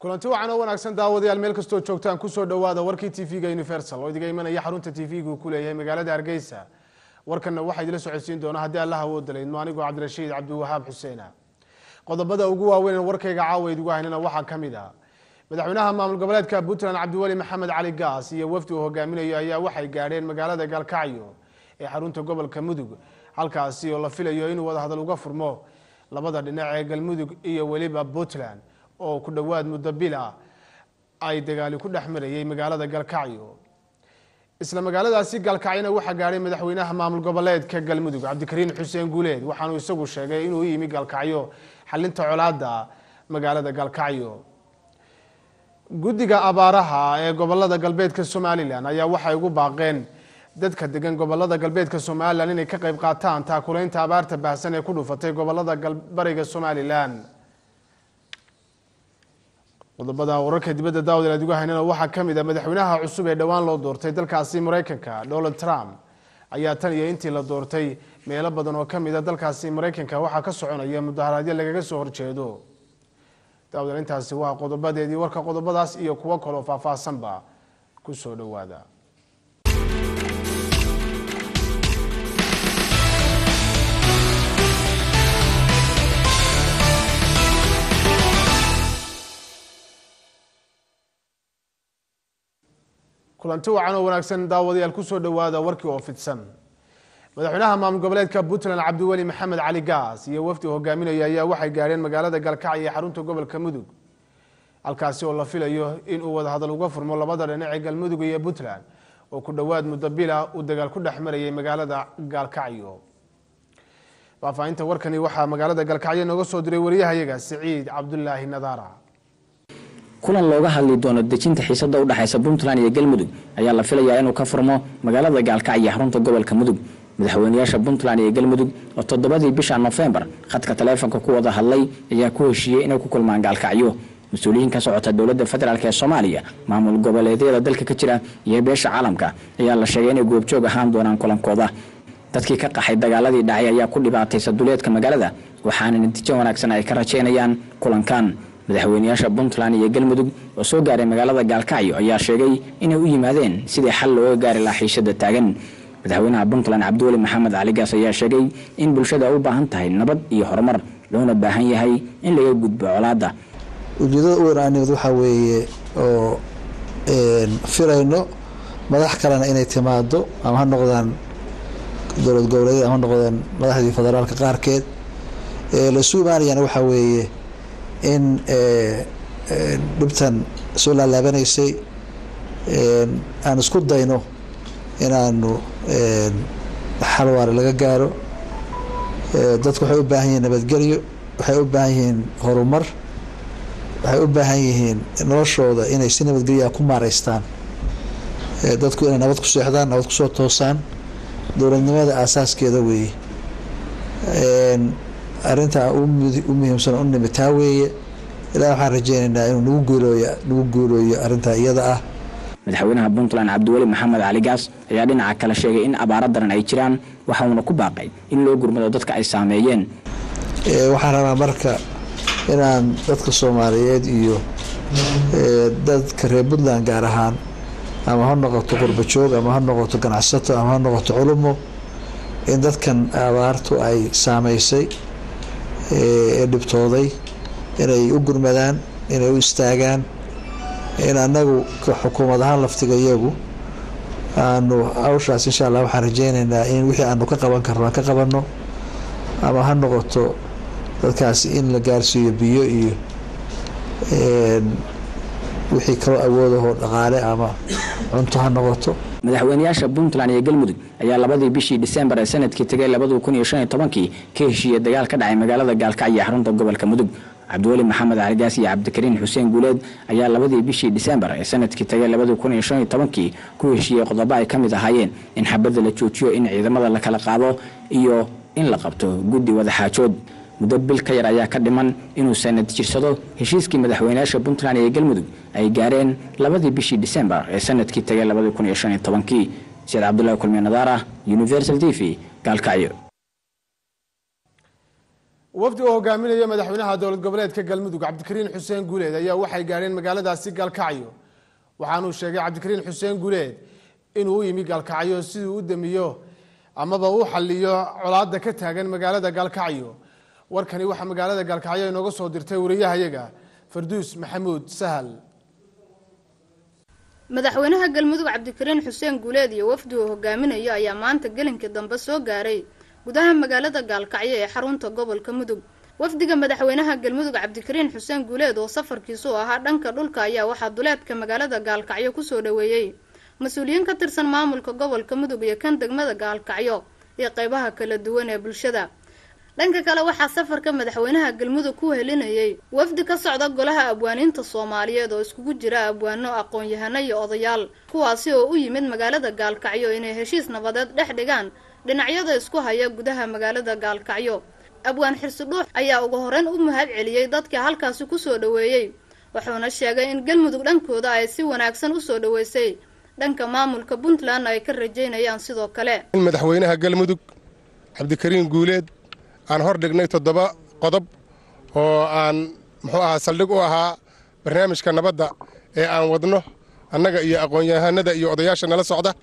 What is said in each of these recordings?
kulanti wacan oo wanaagsan daawadayaal meel kastoo joogtaan kusoo dhawaada warkii tv-ga universal oo idiga imanaya xarunta tv-gu ku leeyahay magaalada hargeysa warkanna waxaa idila socodsiin doona haddii allah awooda laydmo anigoo cabdirashiid cabdiwahaab xuseena qodobada ugu waaweyn warkayga caawa idigu haynana waxaa ka mid ah madaxweynaha maamul goboleedka puntland cabdiweli maxamed cali gaas iyo wafdi uu hogaaminayo ayaa waxay gaadheen magaalada gaalkacyo ee xarunta gobolka mudug halkaasi oo la filayo inuu wadahadal uga furmo labada dhinac ee galmudug iyo weliba puntland oo ku dhowaad muddo bil ah ay dagaali ku dhex marayay magaalada gaalkacyo isla magaaladaasi gaalkacyona waxaa gaadhay madaxweynaha maamul goboleedka galmudug cabdikariin xuseen guuleed waxaanuu isagu sheegay inuu yimi gaalkacyo xalinta colaada magaalada gaalkacyo guddiga abaaraha ee gobolada galbeedka somalilan ayaa waxay ugu baaqeen dadka degan gobolada galbeedka somalilan inay ka qayb qaataan taakulaynta abaarta baahsan ee ku dhufatay gobolada bariga somalilan qodobada wararka dibadda daawad aad uga haynana waxaa ka mid a madaxweynaha cusub ee dhowaan loo doortay dalkaasi maraykanka donald trump ayaa tan iyo intii la doortay meelo badan oo kamid a dalkaasi maraykanka waxaa ka soconaya mudaharaadyo lagaga soo horjeedo daawad intaasi waa qodobadeedii warka qodobadaas iyo kuwo kaloo faahfaahsanba kusoo dhawaada kulanti wacan oo wanaagsan daawadayaal kusoo dhawaada warkii oo fidsan madaxweynaha maamul goboleedka puntland cabdiweli maxamed cali gaas iyo wafdi hogaaminaya ayaa waxay gaadheen magaalada gaalkacyo ee xarunta gobolka mudug halkaasi oo la filayo inuu wadahadal uga furmo labada dhinac ee galmudug iyo puntland oo ku dhowaad muddo bila uu dagaal ku dhex marayay magaalada gaalkacyo faahfaahinta warkani waxaa magaalada gaalkacyo nooga soo diray wariyahayaga siciid cabdulaahi nadaara kulan looga hadli doono dejinta xiisada u dhexaysa puntland iyo galmudug ayaa la filayaa inuu ka furmo magaalada gaalkacyo xarunta gobolka mudug madaxweynayaasha puntland iyo galmudug oo toddobadii bisha nofembar khadka taleefonka ku wada hadlay ayaa ku heshiiyey inay ku kulmaan gaalkacyo mas-uuliyiin ka socota dowladda federaalk ee soomaaliya maamul goboleedyada dalka ka jira iyo beesha caalamka ayaa la sheegay inay goobjoog ahaan doonaan kulankooda dadkii ka qaxay dagaaladii dhacay ayaa ku dhibaataysa duleedka magaalada waxaana natiijo wanaagsan ay ka rajaynayaan kulankan madaxweynayaasha puntland iyo galmudug oo soo gaaray magaalada gaalkacyo ayaa sheegay inay u yimaadeen sidii xal looga gaari lahaa xiishada taagan madaxweynaha puntland cabdiweli maxamed cali gaas ayaa sheegay in bulshada u baahan tahay nabad iyo horumar loona baahan yahay in laga gudbo colaadda ujeedada u wanaanimid waxaa weeye oo firayno madax kalena inay timaado ama ha noqdaan dowlad goboleedyada ama ha noqdaan madaxdii federaalka qaarkeed lasu imaanayana waxaa weeye in dhibtan soo laalaabanaysay aan isku dayno inaanu xal waare laga gaaro dadku waxay u baahan yihiin nabadgelyo waxay u baahan yihiin horumar waxay u baahan yihiin noloshooda inay si nabadgelyaa ku maareystaan dadku inay nabad ku seexdaan nabad kusoo toosaan dowladnimada aasaaskeeda weeye arintaa u muhiimsan u nimi taa weeye ilaa waxaan rajeynaynaa inuu nagu guulooy nagu guulooyo arintaa iyada ah madaxweynaha puntland cabdiweli maxamed cali gaas ayaa dhinaca kale sheegay in abaaro daran ay jiraan waxauna ku baaqay in loo gurmado dadka ay saameeyeen waxaan rabaa marka inaan dadka soomaaliyeed iyo dadka reer puntland gaar ahaan ama ha noqoto qurbajoog ama ha noqoto ganacsato ama ha noqoto culumo in dadkan abaartu ay saameysay ee dhibtooday inay u gurmadaan inay u istaagaan in anagu xukuumad ahaan laftiga iyagu aanu hawshaas insha allah waxaan rajeynaynaa in wixii aanu ka qaban karno aan ka qabanno ama ha noqoto dadkaas in la gaarsiiyo biyo iyo wixii kaloo awoodahoo dhaqaale ama cunto ha noqoto madaxweynayaasha puntland iyo galmudug ayaa labadii bishii disembar ee sanadkii tegay labadii kun iyo shan iyo tobankii ka heshiiyey dagaal ka dhacay magaalada gaalkacyo ee xarunta gobolka mudug cabdiweli maxamed caligaas iyo cabdikariin xuseen guuleed ayaa labadii bishii disembar ee sanadkii tegay labadii kun iyo shan iyo tobankii ku heshiiyey qodobo ay ka mid ahaayeen in xabadda la joojiyo in ciidamada la kala qaado iyo in la qabto guddi wadaxaajood muddo bil ka yar ayaa ka dhiman inuu sanad jirsado heshiiskii madaxweynayaasha puntland iyo galmudug ay gaareen labadii bishii disembar ee sanadkii tegay labadii kun iyo shan iyo tobankii sayid cabdullahi kulmiye nadaara universal t v gaalkacyo wafdi oo hogaaminaya madaxweynaha dowlad goboleedka galmudug cabdikariin xuseen guuleed ayaa waxay gaadheen magaaladaasi gaalkacyo waxaanuu sheegay cabdikariin xuseen guuleed inuu u yimi gaalkacyo siduu u damiyo amaba u xaliyo colaada ka taagan magaalada gaalkacyo warkani waxaa magaalada gaalkacyo inooga soo dirtay wariyahayaga farduus maxamuud sahal madaxweynaha galmudug cabdikariin xuseen guuleed iyo wafdi uu hogaaminayo ayaa maanta gelinkii dambe soo gaaray gudaha magaalada gaalkacyo ee xarunta gobolka mudug wafdiga madaxweynaha galmudug cabdikariin xuseen guuleed oo safarkiisu ahaa dhanka dhulka ayaa waxaa duleedka magaalada gaalkacyo kusoo dhaweeyey mas-uuliyiin ka tirsan maamulka gobolka mudug iyo kan degmada gaalkacyo iyo qeybaha kala duwan ee bulshada dhanka kale waxaa safarka madaxweynaha galmudug ku helinayay wafdi ka socda golaha abwaaniinta soomaaliyeed oo iskugu jira abwaano aqoon-yahano iyo odayaal kuwaasi oo u yimid magaalada gaalkacyo inay heshiis nabadeed dhex dhigaan dhinacyada isku haya gudaha magaalada gaalkacyo abwaan xirsi dhuux ayaa ugu horeyn u mahad celiyey dadkii halkaasi kusoo dhaweeyey wuxuuna sheegay in galmudug dhankooda ay si wanaagsan usoo dhaweysay dhanka maamulka puntland ay ka rajeynayaan sidoo kale madaxweynaha galmudug cabdikariin guuleed aan hor dhignay toddoba qodob oo aan muxuu ahaa saldhig u ahaa barnaamijka nabadda ee aan wadno annaga iyo aqoon-yahanada iyo odayaasha nala socda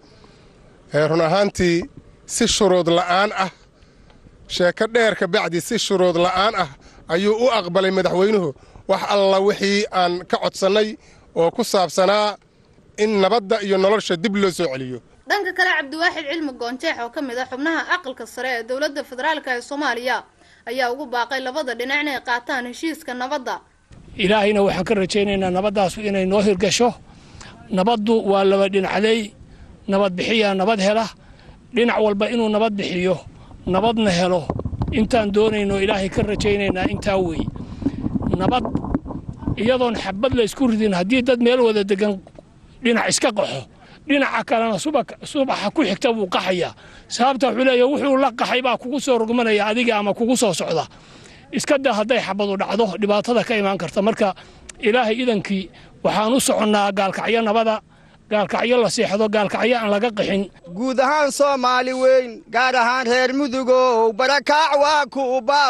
run ahaantii si shuruud la'aan ah sheeko dheer ka bacdi si shuruud la'aan ah ayuu u aqbalay madaxweynuhu wax alla wixii aan ka codsannay oo ku saabsanaa in nabadda iyo nolosha dib loo soo celiyo dhanka kale cabdiwaaxid cilmi goonjeex oo ka mid ah xubnaha aqalka sare ee dowladda federaalka ee soomaaliya ayaa ugu baaqay labada dhinac inay qaataan heshiiska nabadda ilaahayna waxaan ka rajaynaynaa nabaddaasu inay noo hirgasho nabaddu waa laba dhinacday nabad bixiyaa nabad hela dhinac walba inuu nabad bixiyo nabadna helo intaan doonayno ilaahay ka rajaynaynaa intaa weeye nabad iyadoon xabad la ysku ridin haddii dad meel wada degan dhinac iska qaxo dhinaca kalena subaxa ku xigta buu qaxayaa sababta wuxuu leeya wuxuu la qaxay baa kugu soo rugmanaya adiga ama kugu soo socda iska daa hadday xabadu dhacdo dhibaatada ka imaan karta marka ilaahay idankii waxaan u soconnaa gaalkacyo nabada gaalkacyo la seexdo gaalkacyo aan laga qixin guud ahaan soomaali weyn gaar ahaan reer mudugow barakaac waa ku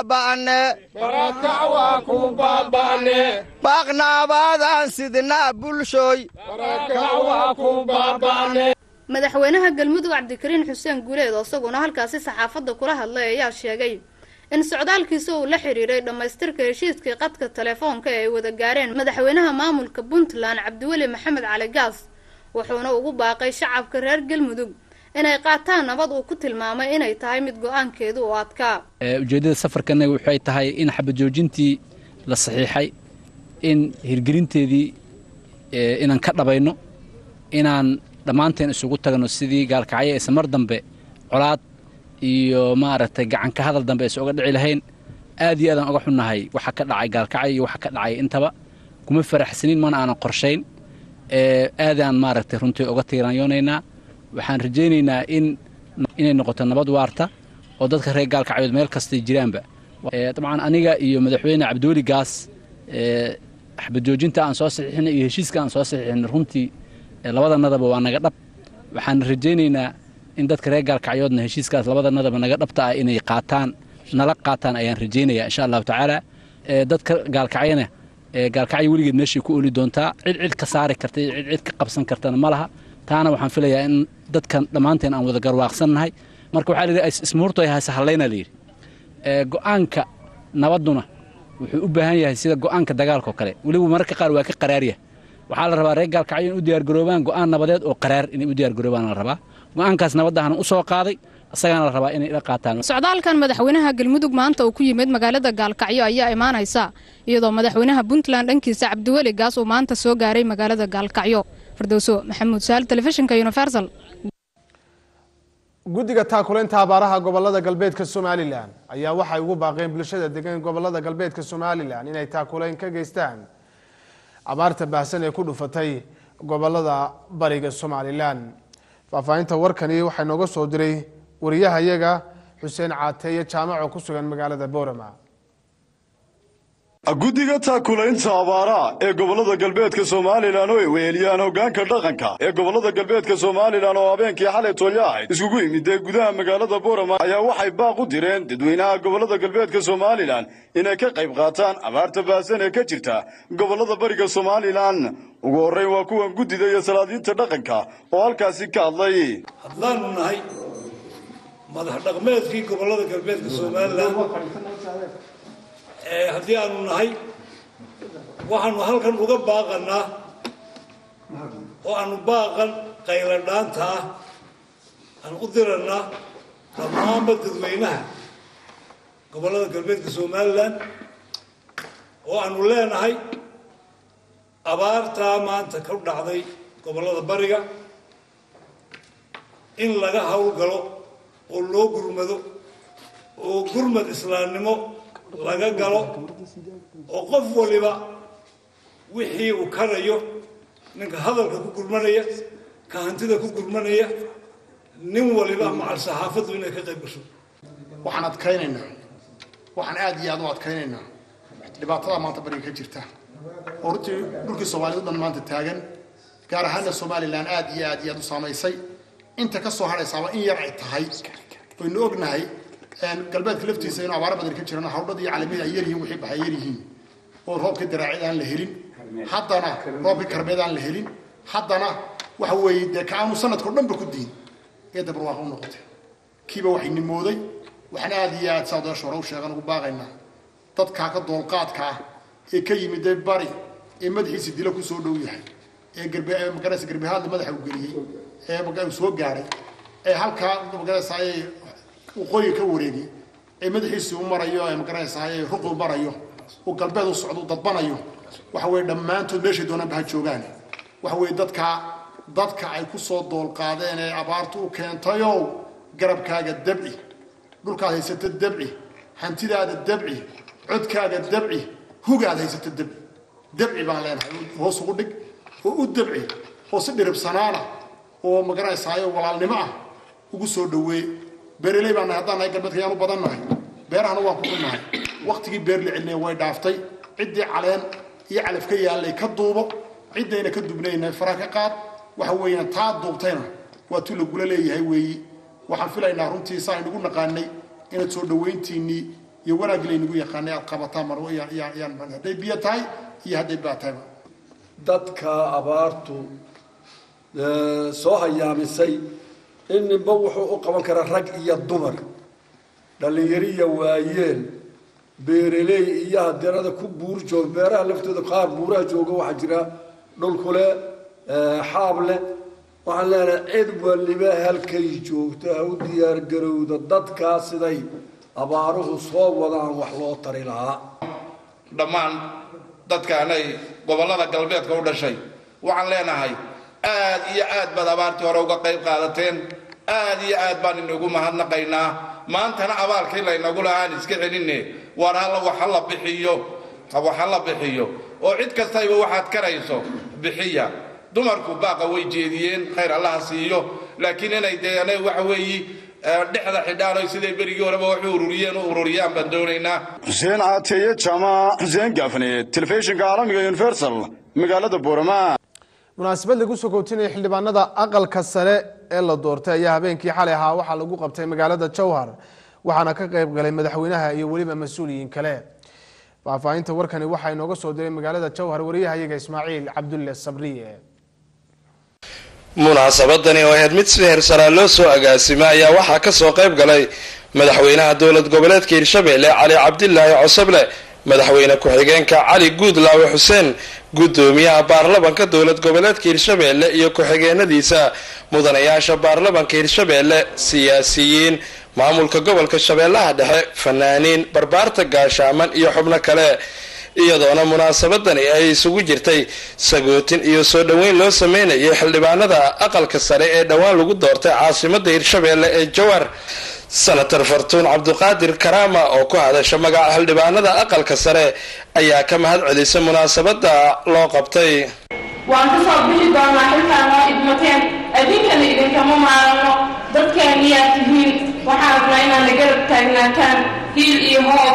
baaba'ne baaqnaabaadaan sidnaa bulshooy madaxweynaha galmudug cabdikariin xuseen guuleed oo isaguna halkaasi saxaafadda kula hadlay ayaa sheegay in socdaalkiisa uu la xiriiray dhammaystirka heshiiskii qadka telefoonka ee ay wada gaareen madaxweynaha maamulka puntland cabdiweli maxamed cali gaas wuxuuna ugu baaqay shacabka reer galmudug inay qaataan nabad uu ku tilmaamay inay tahay mid go-aankeedu u adkaa ujeeddada safarkanaga waxay tahay in xabajoojintii la saxiixay in hirgelinteedii inaan ka dhabayno inaan dhammaanteen isugu tagno sidii gaalkacyo aysan mar dambe colaad iyo maaragtay gacanka hadal dambe aysan oga dhici lahayn aad iyo aadaan oga xunnahay waxa ka dhacay gaalkacyo iyo waxa ka dhacay intaba kuma faraxsanin mana aanan qorshayn aadaan maaragtay runtii oga tiiranyoonaynaa waxaan rajaynaynaa in inay noqoto nabad waarta oo dadka reer gaalkacyood meel kastay jiraanba dabcan aniga iyo madaxweyne cabdiweli gaas xabajoojinta aan soo saxiixinay iyo heshiiska aan soo saxiixinay runtii labadanadaba waa naga dhab waxaan rajaynaynaa in dadka reer gaalkacyoodna heshiiskaas labadanadaba naga dhabta ah inay qaataan nala qaataan ayaan rajaynaya insha allahu tacaala dadka gaalkacyana gaalkacyo weligeed meeshay ku oli doontaa cid cid ka saari karta iyo cid cid ka qabsan kartana ma laha taana waxaan filayaa in dadkan dhammaanteen aan wada garwaaqsannahay marka waxaa layidhi ismuurto hayse hallayna layidhi go'aanka nabadduna wuxuu u baahan yahay sida go'aanka dagaalkao kale weliba mararka qaar waa ka qaraarya waxaa la rabaa reer gaalkacyo in u diyaargaroobaan go'aan nabadeed oo qaraar inay u diyaargaroobaan la rabaa go'aankaas nabaddahan u soo qaaday isagaana la rabaa inay ila qaataan socdaalkan madaxweynaha galmudug maanta uu ku yimid magaalada gaalkacyo ayaa imaanaysa iyadoo madaxweynaha puntland dhankiisa cabdiweli gaas uu maanta soo gaaray magaalada gaalkacyo firdowso maxamuud saal telefishinka universal guddiga taakulaynta abaaraha gobolada galbeedka somalilan ayaa waxay ugu baaqeen bulshada degan gobolada galbeedka somalilan inay taakulayn ka geystaan abaarta baahsan ee ku dhufatay gobolada bariga somalilan faahfaahinta warkani waxaa nooga soo diray wariyahayaga xuseen caateeye jaamac oo ku sugan magaalada boorama guddiga taakulaynta abaaraha ee gobollada galbeedka somalilan oo ay weheliyaan hoggaanka dhaqanka ee gobollada galbeedka somalilan oo habeenkii xalay tooyo ahayd iskugu yimidee gudaha magaalada boorama ayaa waxay baaq u direen dadweynaha gobollada galbeedka somalilan inay ka qayb qaataan abaarta baahsan ee ka jirta gobollada bariga somalilan ugu horrayn waa kuwan guddida iyo salaadiinta dhaqanka oo halkaasi ka hadlay haddaanu nahay madax dhaqmeedkii gobollada galbeedka somalilan haddii aanu nahay waxaanu halkan uga baaqanaa oo aanu baaqan qayladhaanta ah aan u diranaa dhammaanba dadweynaha gobollada galbeedka somalilan oo aanu leenahay abaartaa maanta ka dhacday gobollada bariga in laga howlgalo oo loo gurmado oo gurmad islaamnimo laga galo oo qof waliba wixii uu karayo ninka hadalka ku gurmanaya ka hantida ku gurmanaya nin waliba macal saxaafaddu inay ka qayb gasho waxaan adkaynaynaa waxaan aad iyo aad u adkaynaynaa dhibaatada maanta bariga ka jirta oo runtii dhulkii soomaaliyad o dhan maanta taagan gaar ahaana somalilan aad iyo aad iyo aad u saamaysay inta ka soo hadhaysaaba in yar ay tahay waynu ognahay galbeedka laftiisa inuu abaaro badan ka jiraan hawdhada iyo calamada ay yaryihiin wixii baxay yaryihiin oo roobkii daraacid aan la helin haddana roobkii karbeed aan la helin haddana waxa weeye dee ka aanu sanadkao dhanba ku diin ee dabarwaaqa u noqotay kiiba waxay nimooday waxaan aad iyo aad saa odayaasha hore u sheegan ugu baaqaynaa dadkaa ka doolqaadka ah ee ka yimid dee bari ee madaxiisa dilo ku soo dhow yahay ee garbe magaraysa garbehaadla madaxa u geliyey ee uu soo gaadhay ee halkaa magaraysa ayay waqooyi ka wareegi ee madaxiisii u marayo ee magaranaysaa ee ruqu marayo uu galbeed u socdo u dadbanayo waxa weeye dhammaantood meeshay doonaanba ha joogaan waxa weeye dadka dadka ay ku soo doolqaadeen ee abaartu u keentayow garabkaaga dabci dhulkaad haysata dabci hantidaada dabci codkaaga dabci hugaad haysata dabci dabci baan leenahay hoos ugu dhig oo u dabci oo si dhiribsanaana oo magaranaysaa walaalnimo ah ugu soo dhaweey beeraley baan nahay haddaan nahay galbeedka yaan u badan nahay beerahana waan ku xunnahay waktigii beer la celinaya way dhaaftay ciddii caleen iyo calaf ka yaallay ka duubo ciddayna ka dubnayna fara ka qaad waxa weeyaan taa duubtayna waa tu lagula leeyahay weeyi waxaan filaynaa runtii saa aynugu naqaanay inaad soo dhawayntiinnii iyo wanaaggi laynagu yaqaanay aad qabataan mar yaan hadday biyo tahay iyo hadday baa tahayba dadka abaartu soo hayaamisay in ninba wuxuu u qaban karaa rag iyo dumar dhallinyariya waayeel beeraley iyo hadeerada ku buur joog beeraha laftooda qaar buuraha jooga waxaa jira dhulkule xaab leh waxaan leenahay cid waliba halkay joogto ha u diyaargarowda dadkaa siday abaaruhu soo wadaan wax loo tari lahaa dhammaan dadkaanay gobollada galbeedka u dhashay waxaan leenahay aad iyo aad baad abaartii hore uga qayb qaadateen aad iyo aad baan inagu mahadnaqaynaa maantana abaalkii laynagu lahaan iska celinne waar halla wax hala bixiyo wax hala bixiyo oo cid kastayba waxaad karayso bixiya dumarku baaqa way jeediyeen khayr allaha siiyo laakiin inay dee anay waxa weeyi dhexda xidhaan siday berigii horeba wax u ururiyeen u ururiyaan baan doonaynaa xuseen caateeye jaamac xuseen gaafne telefishinka caalamiga universal magaalada boorama munaasabad lagu soo kootinaya xildhibaanada aqalka sare ee la doortay ayaa habeenkii xalay ahaa waxaa lagu qabtay magaalada jowhar waxaana ka qayb galay madaxweynaha iyo weliba mas-uuliyiin kale faahfaahinta warkani waxaa inooga soo diray magaalada jowhar wariyahayaga ismaaciil cabdulle sabriye munaasabadani oo ahayd mid si heersaraa loo soo agaasimay ayaa waxaa kasoo qayb galay madaxweynaha dowlad goboleedka hirshabelle cali cabdilaahi cosoble madaxweyne ku-xigeenka cali guudlaawe xuseen gudoomiyaha baarlamanka dowlad goboleedka hirshabelle iyo ku-xigeenadiisa mudanayaasha baarlamanka hirshabelle siyaasiyiin maamulka gobolka shabeellaha dhexe fanaaniin barbaarta gaashaaman iyo xubno kale iyadoona munaasabadani ay isugu jirtay sagootin iyo soo dhoweyn loo sameynayay xildhibaanada aqalka sare ee dhowaan lagu doortay caasimada hirshabelle ee jowar senator fartuun cabdiqaadir karaama oo ku hadasha magaca xildhibaanada aqalka sare ayaa ka mahad celisay munaasabada loo qabtay waan ka soo bixi doonaa xilkaan noo idmateen addinkana idinkama maarano dadkeeniyaa tihiin waxaan rabnaa inaad na garab taagnaataan hiil iyo hooba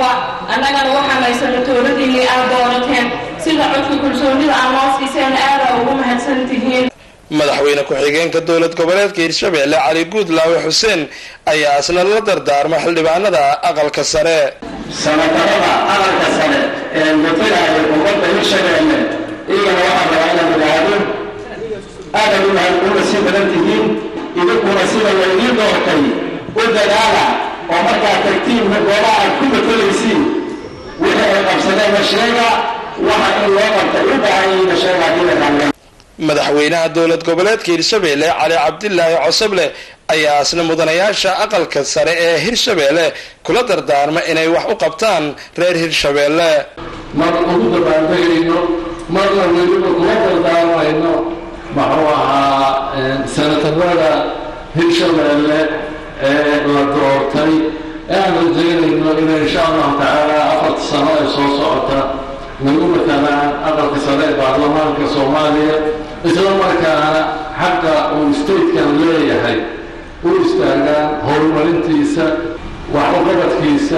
annagana waxaan haysano tooladiinnii aad doorateen sida codka kalsoonida aan noo siiseen aadaa ugu mahadsan tihiin madaxweyne ku-xigeenka dowlad goboleedka hirshabeelle cali guudlaawe xuseen ayaa isna la dardaarma xildhibaanada aqalka sare sanadarada aqalka sare ee matalaya ummadda hirshabeelle iyagana waxaa rabaa inaan idhaahdo aadan unahay una sii badan tihiin idinkuna sida laydiin doortay u dadaala oo markaad tagtiin goobaha aad ku matalaysiin wixii ay qabsadeenna sheega waxa in loo qabtay u baahan yihiinna sheega haddii la raaliya madaxweynaha dowlad goboleedka hirshabeelle cali cabdilaahi cosoble ayaa isna mudanayaasha aqalka sare ee hirshabeelle kula dardaarma inay wax u qabtaan reer hirshabeelle mar ugu dabaaldegayno marna weliba kula dardaarmayno muxuu ahaa sanatarada hirshabeelle ee la doortay aan rajaynayno inay insha allahu tacaala afarta sano ee soo socota nagu matalaan aqalka sare ee baarlamaanka soomaaliya isla markaana xaqa uu statekan leeyahay u istaagaan horumarintiisa wax uqabadkiisa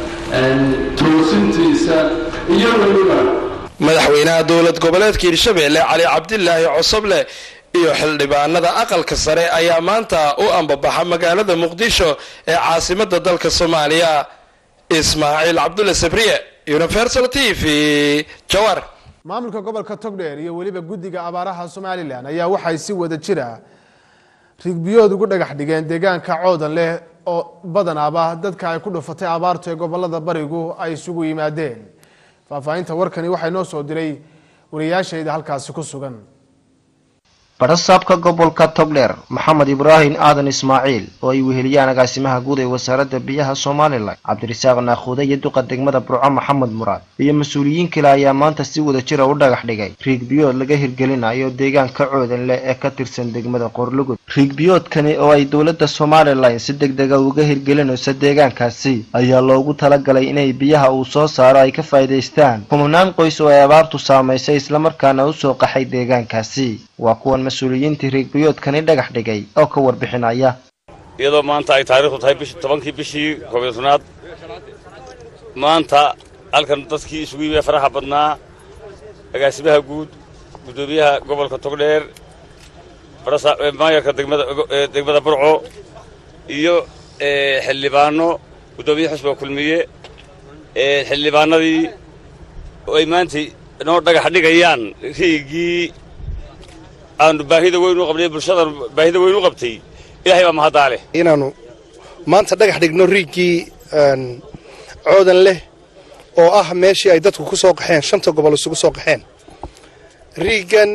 toosintiisa iyo weliba madaxweynaha dowlad goboleedka hirshabeelle cali cabdilaahi cosoble iyo xildhibaanada aqalka sare ayaa maanta u ambabaxa magaalada muqdisho ee caasimada dalka soomaaliya ismaaciil cabdulle sabriye universal t v jawar maamulka gobolka togdheer iyo weliba guddiga abaaraha somalilan ayaa waxay si wada jira rigbiyood ugu dhagax dhigeen deegaanka coodan leh oo badanaaba dadka ay ku dhufatay abaartu ee gobolada barigu ay isugu yimaadeen faahfaahinta warkani waxay noo soo diray wariyaashayda halkaasi ku sugan badhasaabka gobolka togdheer maxamed ibraahim aadan ismaaciil oo ay weheliyaan agaasimaha guud ee wasaaradda biyaha somalilan cabdirasaaq naakhuude iyo duqa degmada burco maxamed muraad iyo mas-uuliyiin kale ayaa maanta si wada jira u dhagax dhigay riigbiyood laga hirgelinayo deegaanka coodan leh ee ka tirsan degmada qoorlugud riigbiyoodkani oo ay dowladda somalilan si deg dega uga hirgelinayso deegaankaasi ayaa loogu talagalay inay biyaha uu soo saaro ay ka faa'iidaystaan kumanaan qoys oo ay abaartu saamaysay islamarkaana usoo qaxay deegaankaasi waa kuwan mas-uuliyiintii riigbiyoodkani dhagax dhigay oo ka warbixinaya iyadoo maanta ay taariikhdu tahay bishi tobankii bishii koob iyo tobnaad maanta halkan dadkii isugu yimid faraxa badnaa agaasimaha guud guddoomiyaha gobolka togdheer maayarka degmada burco iyo xildhibaano guddoomiyaha xusbiga kulmiye xildhibaanadii oo ay maanta noo dhagax dhigayaan riigii aanu baahida weyn u qabnay bulshadan baahida weyn u qabtay ilaahay baa mahaddaa leh inaannu maanta dhagax dhigno riiggii coodan leh oo ah meeshii ay dadku ku soo qaxeen shanta gobol isugu soo qaxeen riiggan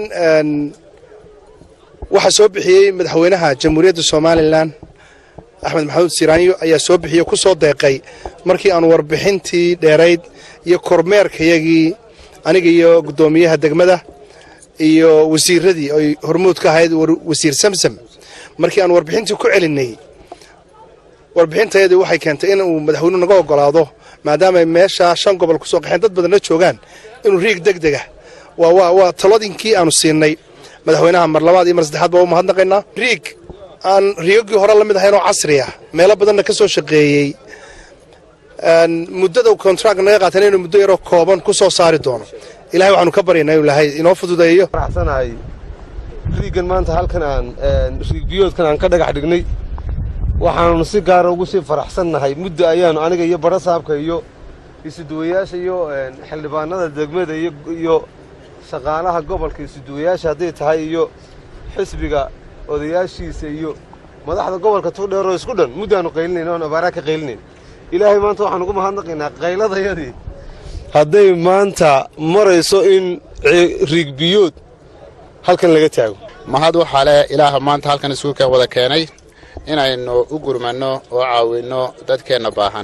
waxaa soo bixiyey madaxweynaha jamhuuriyadda somalilan axmed maxamuud siraanyo ayaa soo bixiyey ku soo deeqay markii aanu warbixintii dheerayd iyo kormeerkayagii aniga iyo guddoomiyaha degmada iyo wasiiradii ay hormuud ka ahayd wasiir samsam markii aan warbixintii ku celinnay warbixintayadii waxay keentay in uu madaxweynuhu naga ogolaado maadaama meeshaa shan gobol ku soo qaxeen dad badanna joogaan inuu riig deg dega waa waa taladinkii aanu siinay madaxweynaha mar labaad iyo mar saddexaad baa u mahadnaqaynaa riig aan riigagii hore la mid ahayn oo casri ah meelo badanna ka soo shaqeeyey muddada contract naga qaatan inuu muddo yaroo kooban ku soo saari doono ilahay waxaanu ka baryaynaa inuu ilahay inoo fududeeyo faraxsanahay riiggan maanta halkan aan riigbiyoodkan aan ka dhagax dhignay waxaanu si gaara ugu sii faraxsannahay muddo ayaanu aniga iyo badho saabka iyo isuduwayaasha iyo xildhibaanada degmada iyo shaqaalaha gobolka isuduwayaasha hadday tahay iyo xisbiga odayaashiisa iyo madaxda gobolka togdheeroo isku dhan muddaanu qaylinayn oan abaaraa ka qaylinayn ilaahay maanta waxaan ugu mahadnaqaynaa qayladayadii hadday maanta marayso in riigbiyood halkan laga taago mahad waxaa leh ilaaha maanta halkan isugu wada keenay inaynu u gurmanno oo caawinno dadkeenna baahan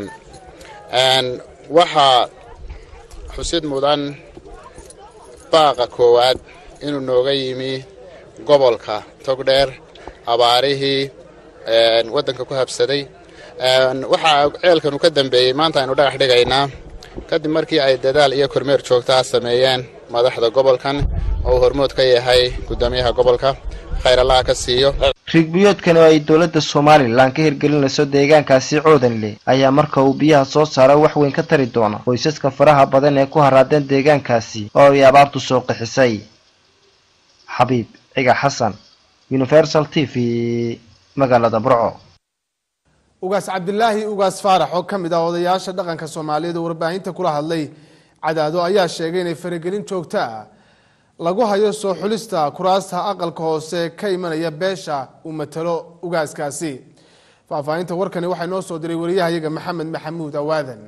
waxaa xusid mudan baaqa koowaad inuu nooga yimi gobolka togdheer abaarihii waddanka ku habsaday waxaa ceelkanu ka dambeeyey maanta aynu dhagax dhigaynaa kadib markii ay dadaal iyo kormeer joogtaa sameeyeen madaxda gobolkan oo uu hormood ka yahay guddoomiyaha gobolka khayr allaha ka siiyo riigbiyoodkan oo ay dowladda somalilan ka hirgelinayso deegaankaasi coodanle ayaa marka uu biyaha soo saaro wax weyn ka tari doona qoysaska faraha badan ee ku haraadeen deegaankaasi oo ay abaartu soo qixisay xabiib ciga xasan universal t v magaalada burco ugaas cabdilaahi ugaas faarax oo ka mid ah odayaasha dhaqanka soomaaliyeed oo warbaahinta kula hadlay cadaado ayaa sheegay inay faragelin joogto ah lagu hayo soo xulista kuraasta aqalka hoose ka imanaya beesha uu matalo ugaaskaasi faahfaahinta warkani waxaa noo soo diray wariyahayaga maxamed maxamuud awaadan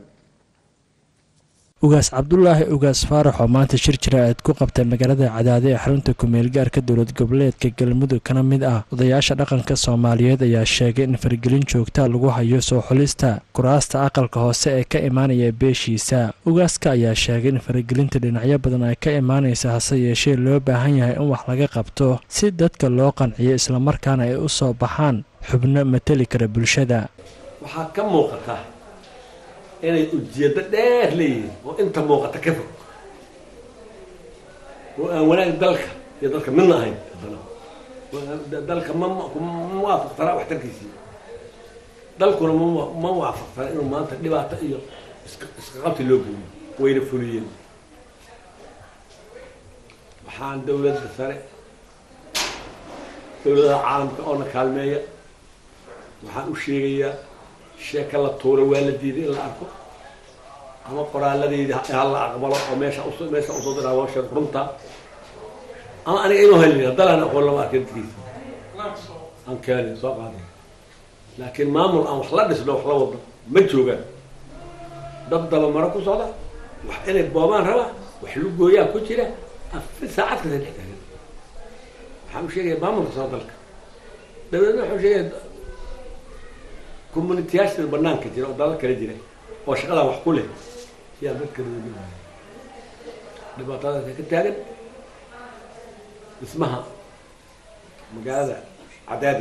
ugaas cabdulaahi ugaas faarax oo maanta shir jira aad ku qabtay magaalada cadaade ee xarunta kumeelgaarka dowlad goboleedka galmudug kana mid ah odayaasha dhaqanka soomaaliyeed ayaa sheegay in faragelin joogta lagu hayo soo xulista kuraasta aqalka hoose ee ka imaanaya beeshiisa ugaaska ayaa sheegay in faragelinta dhinacyo badan ay ka imaanaysa hase yeeshee loo baahan yahay in wax laga qabto si dadka loo qanciyo islamarkaana ay u soo baxaan xubno mateli kara bulshada waxaa ka muuqata inay ujeeddo dheer leeyihiin oo inta muuqata ka fog oo aan wanaag dalka iyo dalka midna ahayn haddana dalka ma ma waafaqsanaa waxtarkiisii dalkuna ma ma waafaqsana inuu maanta dhibaato iyo iska iska qabti loo geliyo wayna fuliyeen waxaan dawladda sare dawladaha caalamka oo na kaalmeeya waxaan u sheegayaa sheeka la tuura waa la diiday in la arko ama qoraaladeyda ha la aqbalo oo meesha us meesha usoo diraa waa sheeg runta ama aniga inuu helin haddalaan aqoon lama arkin dadkiisa aan keenin soo qaaday laakiin maamul aan wax la dhisno wax la wado ma joogaan dad dabamaro ku socda wax inay boobaan raba wax lugooyaa ku jira afar saacad kasa dhex taagan waxaan u sheegaya maamulka soo dalka dawladna waxaan sheegaya communitiyaasha banaanka jira oo dalal kale jira oo shaqadaa wax ku leh yaa dadka looga dhibaatadaasa ka taagan dhismaha magaalada cadaada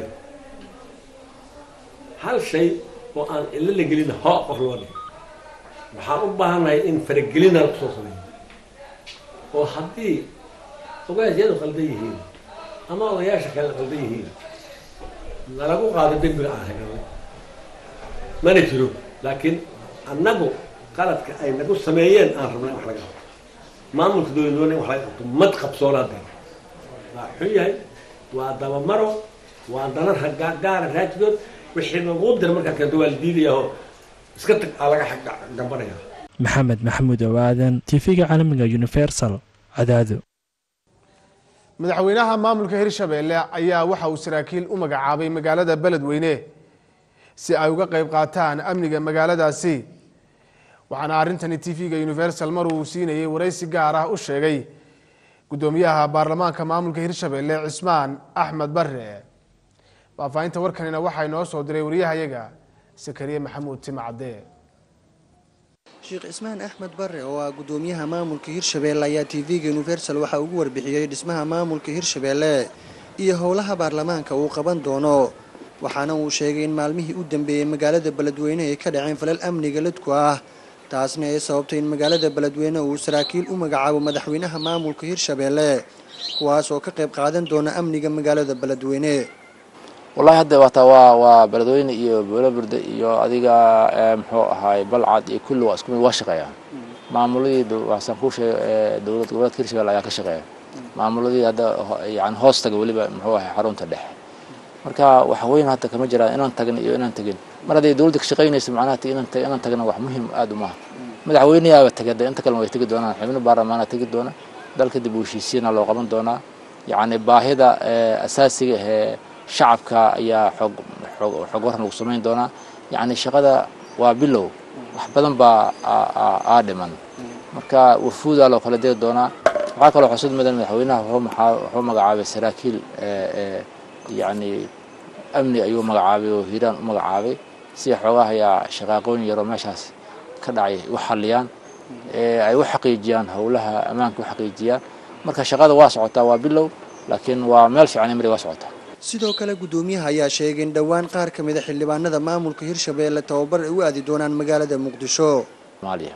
hal shay oo aan ilo la gelin hoo qof loo dhig waxaan u baahannahay in faragelina la kusoo sameeyo oo haddii ogaasyadu qaldan yihiin ama odayaasha kale qaldan yihiin nalagu qaado dembiga aan regalnay mana jiro laakiin annagu qaladka ay nagu sameeyeen aan rabnay wax laga qabto maamulka dowladnimada in wax laga qabto mad qabsoonaadeen waa xun yahay waa dabamaro waa dana gaara raajidood wixii lagu dira markaa keento waa la diidayaa oo iska tag aa laga gambanaya maxamed maxamuud owaadan tv-ga caalamiga universal cadaado madaxweynaha maamulka hirshabeelle ayaa waxa uu saraakiil u magacaabay magaalada beledweyne si ay uga qayb qaataan amniga magaaladaasi waxaana arrintani tv-ga universal mar uu siinayay waraysi gaar ah u sheegay guddoomiyaha baarlamaanka maamulka hirshabeelle cismaan axmed bare faahfaahinta warkanina waxaa inoo soo diray wariyahayaga sakariye maxamuud timacadde sheekh cismaan axmed bare oo ah guddoomiyaha maamulka hirshabeelle ayaa tv-ga universal waxaa ugu warbixiyey dhismaha maamulka hirshabeelle iyo howlaha baarlamaanka uu qaban doono waxaana uu sheegay in maalmihii u dambeeyey magaalada beledweyne ay ka dhaceen falal amniga ladku ah taasna ay sababtay in magaalada beledweyne uu saraakiil u magacaabo madaxweynaha maamulka hirshabeelle kuwaas oo ka qayb qaadan doona amniga magaalada beledweyne wallahi hadda waata waa waa beledweyne iyo boolaburde iyo adiga muxuu ahaay balcad iyo kulli waa isku mid waa shaqeeyaan maamuladii waxaan kuu sheegay dowlad goboleedka hirshabelle ayaa ka shaqeeya maamuladii hadda yani hoos taga weliba muxuu ahay xarunta dhexe marka waxa weyn hadda kama jiraan inaan tagin iyo inaan tegin mar hadday dowladda ka shaqaynayso macnaha inaan inaan tagna wax muhiim aada u maaha madaxweyneyaaba tagay hadda inta kalena way tegi doonaan xubno baarlamaana tegi doona dalka dib u heshiisiina loo qaban doonaa yacni baahida asaasiga ee shacabka ayaa xoog xoog xoog waran lagu samayn doonaa yacni shaqada waa bilow wax badan baa aa dhiman marka wafuudaa loo kala degi doonaa waxaa kaloo xusud mudan madaxweynaha wuxuu magacaabay saraakiil yacni amni ayuu magacaabay oo hiiraan u magacaabay si xoogaha ayaa shaqaaqooyin yaroo meeshaas ka dhacay u xaliyaan ay u xaqiijiyaan howlaha ammaanka u xaqiijiyaan marka shaqada waa socotaa waa bilow laakiin waa meel fiican mari waa socotaa sidoo kale guddoomiyaha ayaa sheegay in dhowaan qaar ka mid a xildhibaanada maamulka hirshabeelle tababar ay u aadi doonaan magaalada muqdisho soomaaliya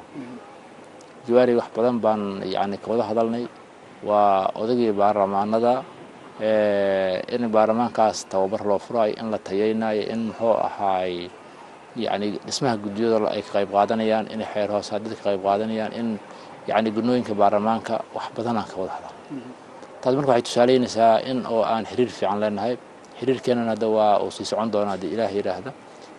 jawaari wax badan baan yacni ka wada hadalnay waa odagii baarlamaanada in baarlamaankaas tababar loo furayo in la tayeynayo in muxuu ahaay yacni dhismaha guddiyada ay ka qayb qaadanayaan in xeer hoosaadada ka qayb qaadanayaan in yacni gunooyinka baarlamaanka wax badan aan ka wada hadla taas marka waxay tusaaleynaysaa in oo aan xiriir fiican leenahay xiriirkeenana hadda waa uu sii socon doona haddii ilaah yidhaahda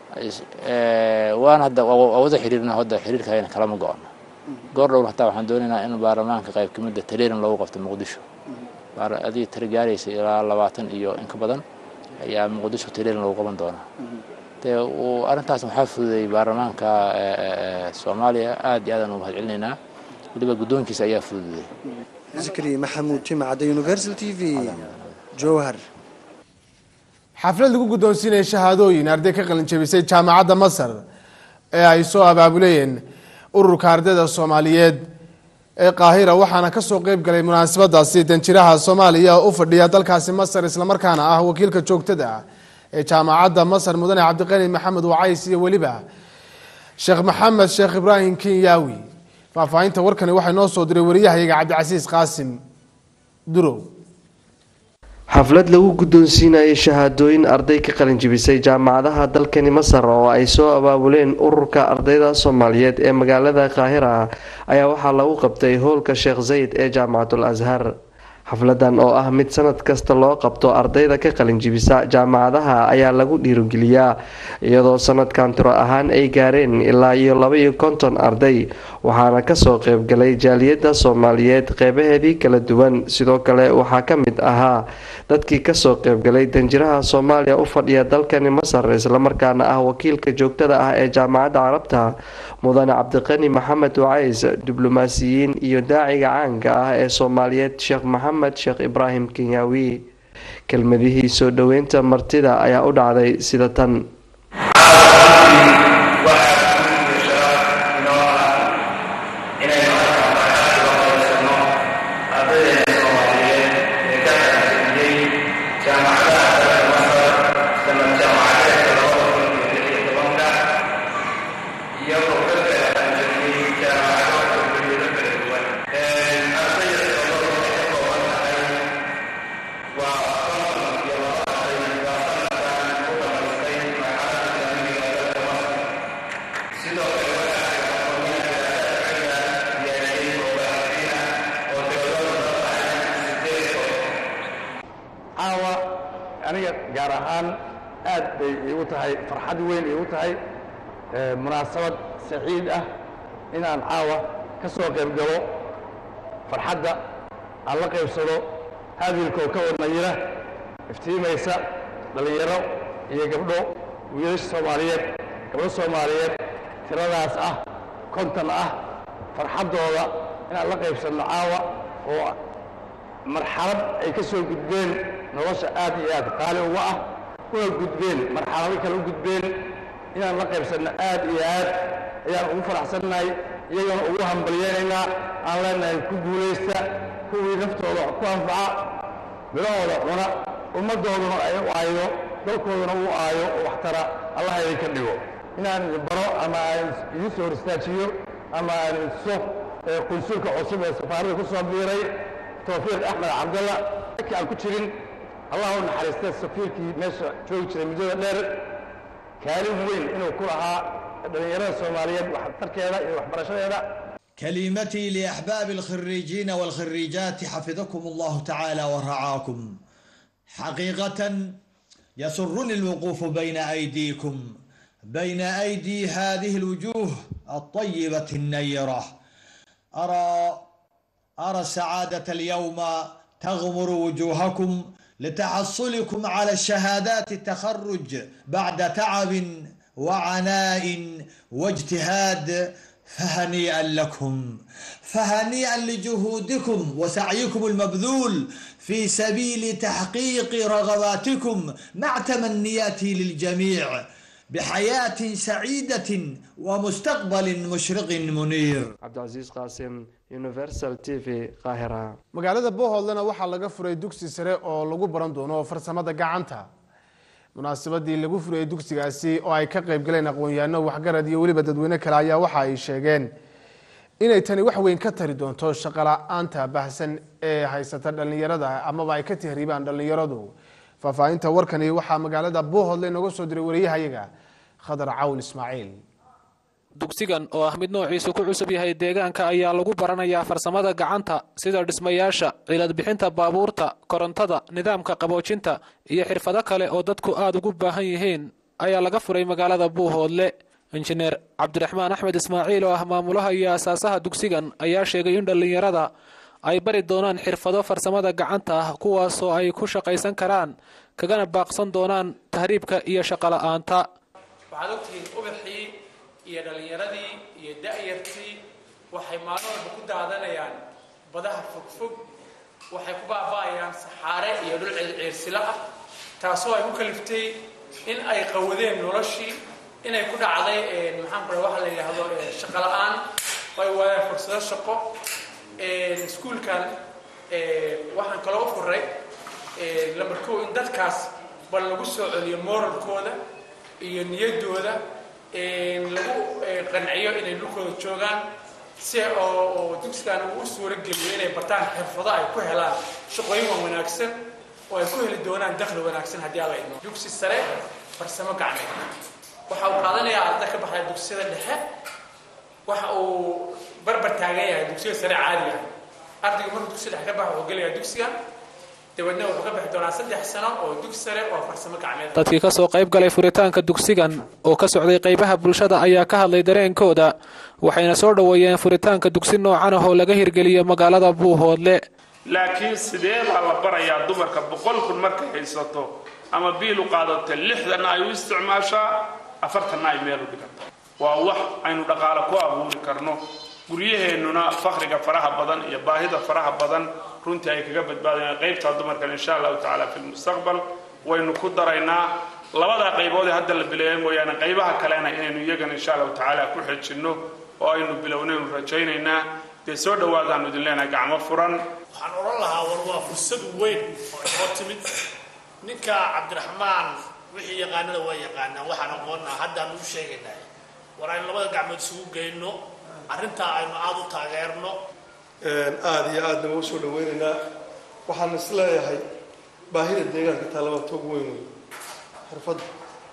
waana hadda waa wada xiriirna hadda xiriirkayna kalama go-ono goor dhowr hataa waxaan doonaynaa in baarlamaanka qayb ka mida taleerin loogu qabto muqdisho adiga tira gaaraysa ilaa labaatan iyo in ka badan ayaa muqdisho taleerin loogu qaban doonaa dee arrintaas waxaa fududeeyey baarlamaanka soomaaliya aad iyo aadaan ugu mahad celinaynaa weliba guddoonkiisa ayaa fududeeyey zikri maxamuud timacadda universal t v jowhar xaflad lagu guddoonsiinaya shahaadooyin arday ka qalin jabisay jaamacadda masar ee ay soo abaabulayeen ururka ardayda soomaaliyeed ee qaahira waxaana kasoo qeyb galay munaasabadaasi danjiraha soomaaliya oo u fadhiya dalkaasi masar islamarkaana ah wakiilka joogtada ah ee jaamacadda masar mudane cabdiqani maxamed wacays iyo weliba sheekh maxamed sheekh ibraahim kenyaawi faahfaahinta warkani waxaa noo soo diray wariyahayaga cabdicasiis qaasim durow xaflad lagu guddoonsiinayay shahaadooyin arday ka qalinjibisay jaamacadaha dalkani masar oo ay soo abaabuleen ururka ardayda soomaaliyeed ee magaalada qaahira ayaa waxaa lagu qabtay howlka sheekh zayd ee jaamacatul ashar xafladan oo ah mid sanad kasta loo qabto ardayda ka qalinjibisa jaamacadaha ayaa lagu dhiirogeliyaa iyadoo sanadkan tiro ahaan ay gaareen ilaa iyo laba iyo konton arday waxaana kasoo qeybgalay jaaliyadda soomaaliyeed qeybaheedii kala duwan sidoo kale waxaa ka mid ahaa dadkii kasoo qeybgalay danjiraha soomaaliya u fadhiya dalkani masar islamarkaana ah wakiilka joogtada ah ee jaamacadda carabta mudane cabdiqani maxamed wacays diblomaasiyiin iyo daaciga caanka ah ee soomaaliyeed sheekh maxamed sheekh ibraahim kenyaawi kelmadihii soo dhoweynta martida ayaa u dhacday sida tan caawa aniga gaar ahaan aad bay iigu tahay farxad weyn iigu tahay munaasabad saciid ah inaan caawa ka soo qayb galo farxadda aan la qaybsado hadilkoo ka wadnayira iftiimaysa dhallinyaro iyo gabdho wiilasha soomaaliyeed gabdho soomaaliyeed tiradaas ah konton ah farxaddooda inaan la qaybsanno caawa oo marxalad ay ka soo gudbeen nolosha aad iyo aad qaali uga ah una gudbeen marxalado kale u gudbeen inaan la qaybsanno aad iyo aad ayaan ugu faraxsannahay iyagana ugu hambalyaynaynaa aan leenahay ku guulaysta kuwii naftooda ku anfaca midhahooda cuna ummaddooduna ay u aayo dalkooduna u aayo oo waxtara allah idinka dhigo inaan idin baro ama aan idin soo hor istaajiyo ama aan idiso qunsulka cusub ee safaaradda ku soo biiray towfiiq axmed cabdalla markii aan ku jirin allah u naxariistay safiirkii meesha joogi jiray muddada dheer kaalin weyn inuu ku lahaa dhallinyarada soomaaliyeed waxtarkeeda iyo waxbarashadeeda كلمتي لأحباب الخريجين والخريجات حفظكم الله تعالى ورعاكم حقيقة يسرني الوقوف بين أيديكم بين أيدي هذه الوجوه الطيبة النيرة أرى أرى السعادة اليوم تغمر وجوهكم لتحصلكم على شهادات التخرج بعد تعب وعناء واجتهاد فهنيئا لكم فهنيئا لجهودكم وسعيكم المبذول في سبيل تحقيق رغباتكم مع تمنياتي للجميع بحياة سعيدة ومستقبل مشرق منير cabdicasiis qaasim universal t v qaahira magaalada boholdena waxaa laga furay dugsi sare oo lagu baran doono farsamada gacanta munaasabadii lagu furayay dugsigaasi oo ay ka qayb galeen aqoon-yahanno waxgarad iyo weliba dadweyne kale ayaa waxa ay sheegeen inay tani wax weyn ka tari doonto shaqola-aanta baahsan ee haysata dhallinyarada amaba ay ka tahriibaan dhallinyaradu faahfaahinta warkani waxaa magaalada buuhoodle inooga soo diray wariyahayaga khadar cawl ismaaciil dugsigan oo ah mid noociisu ku cusub yahay deegaanka ayaa lagu baranayaa farsamada gacanta sida dhismayaasha cilad bixinta baabuurta korontada nidaamka qaboojinta iyo xirfado kale oo dadku aada ugu baahan yihiin ayaa laga furay magaalada buuhoodle injineer cabdiraxmaan axmed ismaaciil oo ah maamulaha iyo asaasaha dugsigan ayaa sheegay in dhallinyarada ay bari doonaan xirfado farsamada gacanta ah kuwaasoo ay ku shaqaysan karaan kagana baaqsan doonaan tahriibka iyo shaqola'aanta waxaad ogtihiin ubaxii iyo dhallinyaradii iyo da'yartii waxay maalin walba ku daadanayaan badaha fogfog waxay ku baaba'ayaan saxaare iyo dhul ciirsilo ah taasoo ay ku kaliftay in ay qawadeen noloshii inay ku dhacday maxaan ku waxa la yidhaahdo shaqo la'aan ay waayaan fursado shaqo iskuulkan waxaan kaloo u furay lambar kow in dadkaas bal lagu soo celiyo moralkooda iyo niyaddooda lagu qanciyo inay dhulkooda joogaan si oo dugsigan uu u suuro geliyo inay bartaan xirfado ay ku helaan shaqooyin waan wanaagsan oo ay ku heli doonaan dakhli wanaagsan haddii alla idmo dugsi sare farsamo gacmeed waxa uu qaadanayaa arda ka baxaya dugsiyada dhexe waxa uu barbar taagan yahay dugsiga sare caadiga ardaygu markuu dugsiga dhexe ka baxa wuxuu gelayaa dugsiga dabeedna wuxuu ka bixi doonaa saddex sano oo dugsi sare oo farsamo gacmeed dadkii ka soo qayb galay furitaanka dugsigan oo ka socday qaybaha bulshada ayaa ka hadlay dareenkooda waxayna soo dhoweeyeen furitaanka dugsi noocan ah oo laga hirgeliyo magaalada buuhoodle laakiin sidee baa la barayaa dumarka boqol kun markay haysato ama biil u qaadato lixdanna ay u isticmaashaa afartanna ay meel u dhigato waa wax aynu dhaqaale ku abuuri karno guryaheennuna fakriga faraha badan iyo baahida faraha badan runtii ay kaga badbaadayaan qaybtaa dumarkan insha allahu tacaala fi lmustaqbal waynu ku daraynaa labadaa qaybood ee hadda la bileeya mooyaane qaybaha kalena inaynu iyagana insha allahu tacaala ku xejinno oo aynu bilownaynu rajaynaynaa dee soo dhowaadaanu idin leenahay gacmo furan waxaan odhan lahaa war waa fursad weyn oo inoo timid ninka cabdiraxmaan wixii yaqaanada waa yaqaanaan waxaan aqoonnaa haddaan u sheegaynaa war aynu labada gacmood isugu geyno arrintaa aynu aada u taageerno aada iyo aadna waa usoo dhaweynaynaa waxaan is leeyahay baahida deegaanka taalaba toog weyn wey xirfadda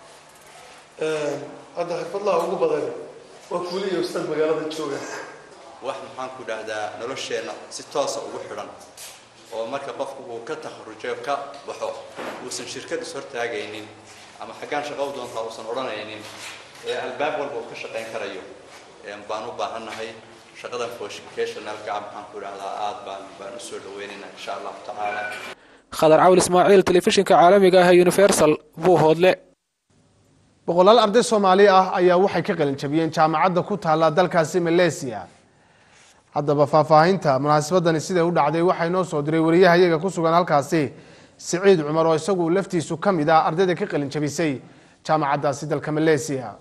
hadda xirfadlaha ugu badan waa kuuli iyo ustaad magaalada jooga wax maxaan ku dhahdaa nolosheenna si toosa ugu xidhan oo marka qofku uu ka takharujo ka baxo uusan shirkad is hortaagaynin ama xaggaan shaqo u doontaa uusan odhanaynin ee albaab walba uu ka shaqayn karayo baan u baahannahay shaqadan vocationalka maxaan ku dhahdaa aad baan baan u soo dhaweynaynaa insha allahu tacaala khadar cawl ismaaciil telefishinka caalamiga ah ee universal buuhoodle boqolaal arday soomaali ah ayaa waxay ka qalin jabiyeen jaamacadda ku taalla dalkaasi malaysia haddaba faahfaahinta munaasabadani siday u dhacday waxaa inoo soo diray wariyahayaga ku sugan halkaasi siciid cumar oo isagu laftiisu ka mid ah ardayda ka qalin jabisay jaamacaddaasi dalka malaysia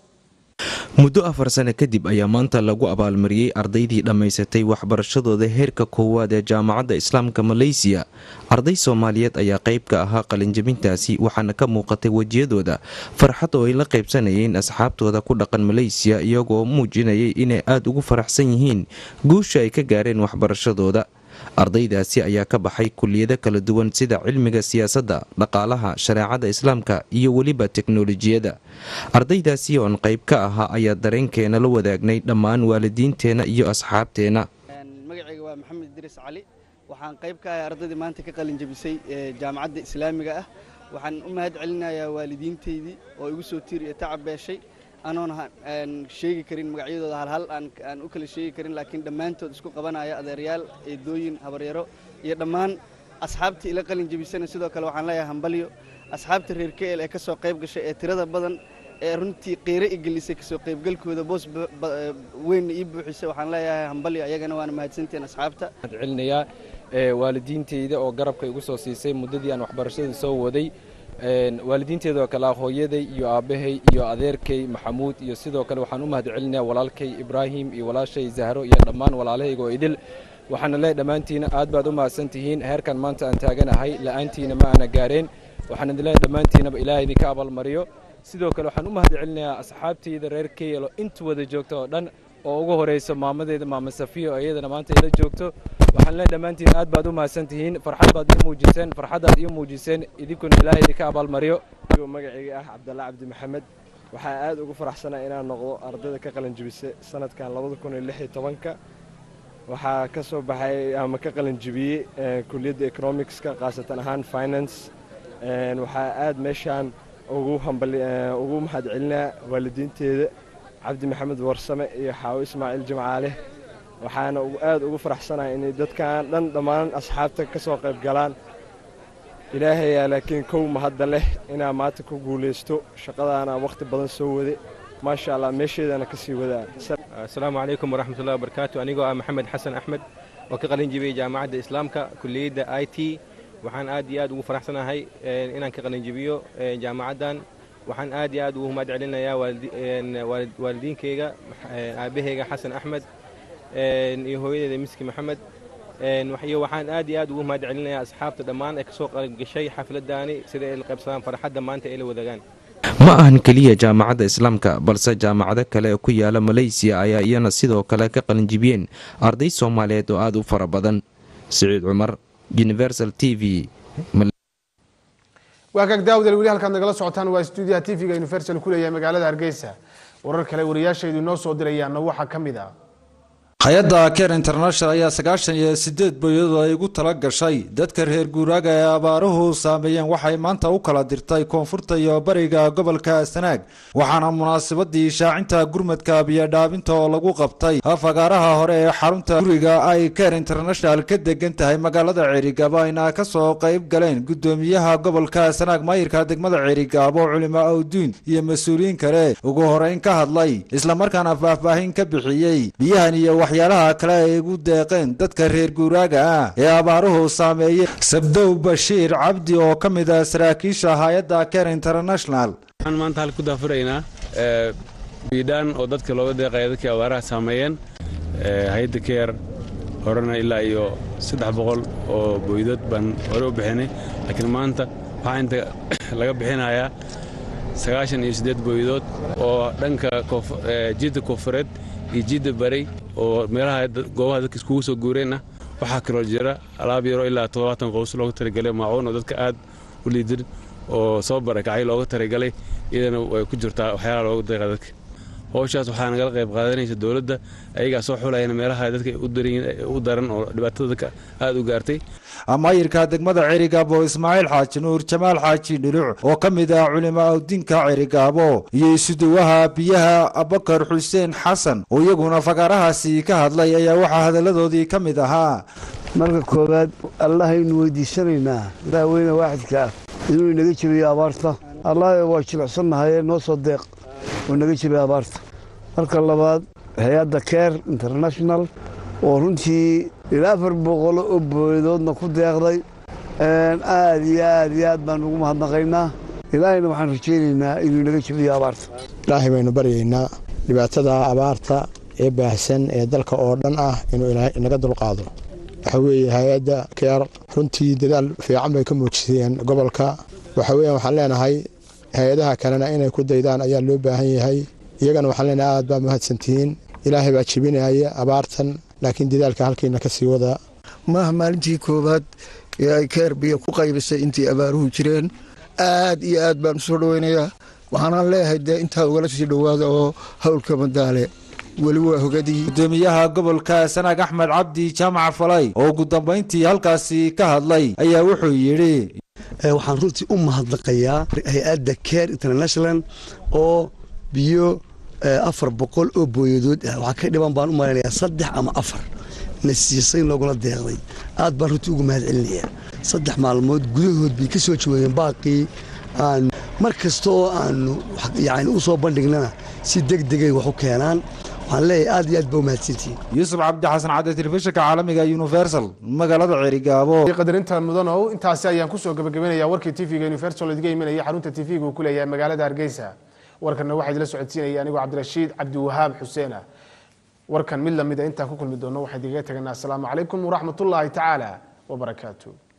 muddo afar sano kadib ayaa maanta lagu abaalmariyey ardaydii dhammaysatay waxbarashadooda heerka koowaad ee jaamacadda islaamka maleysiya arday soomaaliyeed ayaa qayb ka ahaa qalinjabintaasi waxaana ka muuqatay wejiyadooda farxad oo ay la qaybsanayeen asxaabtooda ku dhaqan maleysiya iyagoo muujinayay inay aada ugu faraxsan yihiin guusha ay ka gaareen waxbarashadooda ardaydaasi ayaa ka baxay kuliyado kala duwan sida cilmiga siyaasadda dhaqaalaha shareecada islaamka iyo weliba teknolojiyadda ardaydaasi oon qayb ka ahaa ayaa dareenkeena la wadaagnay dhammaan waalidiinteenna iyo asxaabteenna magacayga waa maxamed idriis cali waxaan qayb ka ahay ardaydii maanta ka qalin jabisay jaamacadda islaamiga ah waxaan u mahad celinayaa waalidiintaydii oo igu soo tiir iyo tacab beeshay anoon sheegi karin magacyadooda halhal aan u kala sheegi karin laakiin dhammaantood isku qabanaya adeeryaal eedooyin habaryaro iyo dhammaan asxaabtii ila qalin jabisana sidoo kale waxaan leeyahay hambalyo asxaabta reer keel ee ka soo qayb gashay ee tirada badan ee runtii qiiro i gelisay kasoo qaybgalkooda boos weynna ii buuxisay waxaan leeyahay hambalyo ayagana waana mahadsantiin asxaabta celinayaa waalidiinteyda oo garabka igu soo siisay muddadii aan waxbarashada soo waday waalidiinteeda oo kale ah hooyaday iyo aabbahay iyo adeerkay maxamuud iyo sidoo kale waxaan u mahad celinayaa walaalkay ibraahim iyo walaashay zahro iyo dhammaan walaalahayga oo idil waxaana leeyahay dhammaantiina aad baad u mahadsan tihiin heerkan maanta aan taaganahay la'aantiina ma aana gaareen waxaan idin leeyahay dhammaantiinaba ilaahay idinka abaalmariyo sidoo kale waxaan u mahad celinayaa asxaabtayda reer keyelo inta wada joogta oo dhan oo ugu horeyso maamadeeda maama safiyo iyadana maanta ila joogto waxaan leen dhammaantiin aad baad u mahadsan tihiin farxad baad ii muujiseen farxaddaad ii muujiseen idinkuna ilaahay idinka abaalmariyo magacayga ah cabdalla cabdi maxamed waxaa aad ugu faraxsanaa inaan noqdo ardayda ka qalin jibisa sanadkan labada kun iyo lix iyo tobanka waxaa ka soo baxay ama ka qalin jibiyey kuliyadda economicska khaasatan ahaan finance waxaa aad meeshaan ugu hambali ugu mahad celinaa waalidiinteeda cabdi maxamed warsame iyo xaawo ismaaciil jimcaale waxaana aad ugu faraxsanahay inay dadkan dhan dhammaan asxaabta ka soo qayb galaan ilaahayaa laakiin kow mahadda leh inaa maanta ku guulaysto shaqadaana wakhti badan soo wade maasha allah meesheedana ka sii wadaa asalaamu calaykum waraxmatullahi wabarakaatu anigoo ah maxamed xasan axmed oo ka qalin jibiyey jaamacadda islaamka kuliyadda i t waxaan aad iyo aad ugu faraxsanahay inaan ka qalin jibiyo jaamacaddan waxaan aad iyo aad ugu mahad celinayaa waalidiinkeyga aabaheyga xasan axmed iyo hooyadeeda miski maxamed iyo waxaan aad iyo aad ugu mahad celinayaa asxaabta dhammaan ee kasoo qaybgashay xafladdaani sida ay la qaybsadaan farxadda maanta ay la wadaagaan ma ahan keliya jaamacadda islaamka balse jaamacado kale oo ku yaala maleysiya ayaa iyana sidoo kale ka qalinjibiyeen arday soomaaliyeed oo aad u fara badan siciid cumar universal t v waa kaag daawdal weli halkaad nagala socotaan waa stuudiyaha t v-ga universal ku leeyahay magaalada hargeysa warar kale wariyaashaydu inoo soo dirayaana waxaa ka mid ah hay-adda care international ayaa sagaashan iyo sideed boyadoo ay ugu tala gashay dadka reer guuraaga ee abaaruhu saameeyeen waxay maanta u kala dirtay koonfurta iyo bariga gobolka sanaag waxaana munaasabadii shaacinta gurmadka biyodhaabinta oo lagu qabtay fagaaraha hore ee xarunta guriga ay care international ka degan tahay magaalada ceerigaabo ayna kasoo qayb galeen gudoomiyaha gobolka sanaag maayirka degmada ceerigaabo culimo awduun iyo mas-uuliyiin kale ugu horeyn ka hadlay islamarkaana faahfaahin ka bixiyey biyahan iyo waxyaalaha kale ay ugu deeqeen dadka reer guuraaga ah ee abaaruhu saameeyey sabdow bashiir cabdi oo ka mid ah saraakiisha hay-adda care international waxaan maanta halka ku daafuraynaa biidhaan oo dadka looga deeqaya dadkii abaaraha saameeyeen hay-adda care horena ilaa iyo saddex boqol oo booydood baan hore u bixinay laakiin maanta waxaa inta laga bixinayaa sagaashan iyo siddeed booydood oo dhanka jidda koonfureed iyo jidda baray oo meelaha goobaha dadka iskugu soo guureen ah waxaa kaloo jira alaab yaroo ilaa toddobaatan qows looga talagalay maacuun oo dadka aad u liidin oo soo barakacay looga talagalay iyadana way ku jirtaa waxyaalaha looga deeqa dadka howshaas waxaa nagala qayb qaadanaysa dowladda ayagaa soo xulayana meelaha dadka u daran oo dhibaatada dadka aad u gaartay maayirka degmada cerigaabo ismaaciil xaaji nuur jamaal xaaji dhuluc oo ka mid ah culimo awdinka cerigaabo iyo isuduwaha biyaha abakar xuseen xasan oo iyaguna fagaarahaasi ka hadlay ayaa waxaa hadalladoodii ka mid ahaa marka koowaad allahaynu weydiisanaynaa ilaah weyne waaxidka ah inuu inaga jebiyo abaarta allah waa jilicsannahay noo soo deeq oo inaga jebiyo abaarta marka labaad hay-adda care international oo runtii ilaa afar boqolo oo booyadoodna ku deeqday aad iyo aad iyo aad baan ugu mahadnaqaynaa ilaahayna waxaan rajaynaynaa inuu inaga jebiyo abaarta ilaahay baynu baryaynaa dhibaatada abaarta ee baahsan ee dalka oo dhan ah inuu ilaahay inaga dulqaado waxa weeye hay-adda keer runtii dadaal fiican bay ka muujiseen gobolka waxa weeyaan waxaan leenahay hay-adaha kalena inay ku daydaan ayaa loo baahan yahay iyagana waxaan leenahay aad baa mahadsantihiin ilaahay baa jebinaya abaartan laakiin dadaalka halkiina ka sii wada maaha maalintii koowaad ee ay keer biyo ku qaybisay intii abaaruhu jireen aad iyo aad baan usoo dhoweynayaa waxaanaan leeyahay dee intaa ugala sii dhowaada oo howlka madaale weli waa hogadii gudoomiyaha gobolka sanaag axmed cabdi jaamac falay oo ugu dambayntii halkaasi ka hadlay ayaa wuxuu yidhi waxaan runtii u mahadnaqayaa hay-adda care international oo biyo afar boqol oo booyadood ah waxaa ka dhiban baan u malaynayaa saddex ama afar na siisay loogula deeqday aad baan runtii ugu mahad celinayaa saddex maalmood gudahood bay ka soo jaweeyeen baaqii aan mar kasta oo aanu yani u soo bandhignana si deg degay wax u keenaan waxaan leeyahay aad iyo aad ba u mahadsantihiin yuusuf cabdi xasan cadde telefishinka caalamiga universal magaalada ceerigaabo qadarinta mudanow intaasi ayaan kusoo gabagabinayaa warkii tv-ga universal idiga imanaya xarunta tv-ga uu ku leeyahay magaalada hargeysa warkanna waxaa idila socodsiinaya anigoo cabdirashiid cabdiwahaab xuseen ah warkan mid lamida intaan ku kulmi doono waxaan idigaga teganaa asalaamu calaykum waraxmatullaahi tacaala wabarakaatu